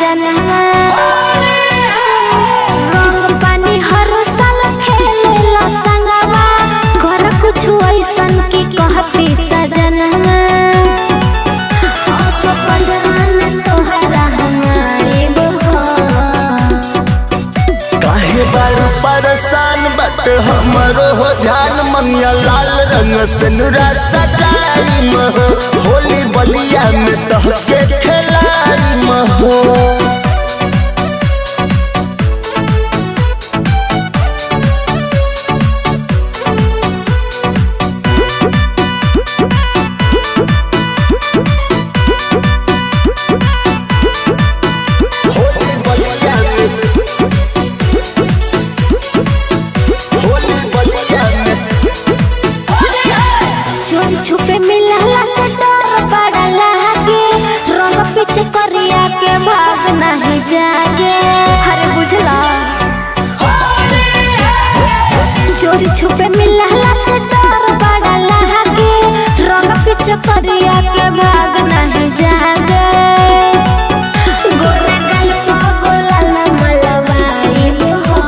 सजनवा रंग पानी हर साल खेलेला संगवा कर कुछ ऐसन की कहती सजनवा आसो पंजवान तोहरा हमारे हो काहे बार परेशान बट हमरो हो ध्यान मंगिया लाल रंग से नुरा सजाई महो होली बलिया में तहके खेलाई महो होली बलिया में होली बलिया में चोरी छुपे मिलला से डर बड़ा लागे रंग पीछे करिया के भाग नहीं जागे हरे बुझला चोरी छुपे मिलला से डर बड़ा लागे रंग पीछे करिया के भाग नहीं जागे गोरे गल गोला मलवाई हो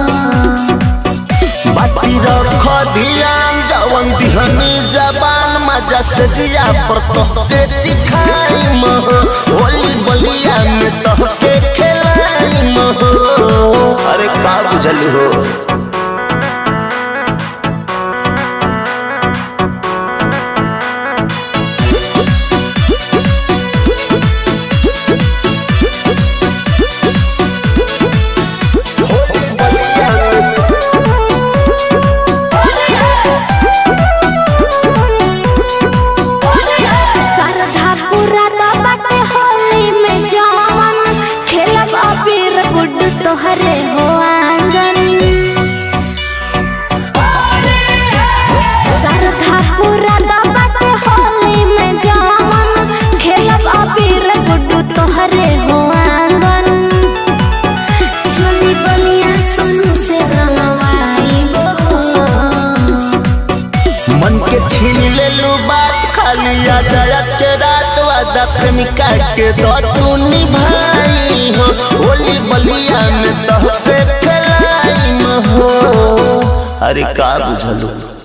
बाटी रख ध्यान जवन दिहनी जबान मजा से जिया पर तोहके चिखाई महो होली बलिया में तोहके खेलाई महो अरे का बुझल हो होली बलिया में सरधा पूरा बाटे होली में जवन खेलब अबीर गुड तोहरे हो आंगन सरधा पूरा बाटे होली में जवन खेलब अबीर गुड तोहरे हो आंगन चली बलिया सोनू से रंगवाई हो मन के छीन ले लू बात खाली आ जायत के रात वादा प्रेमिका के दो तू निभाई हो होली बलिया में तोहके खेलाई हो अरे का बुझलू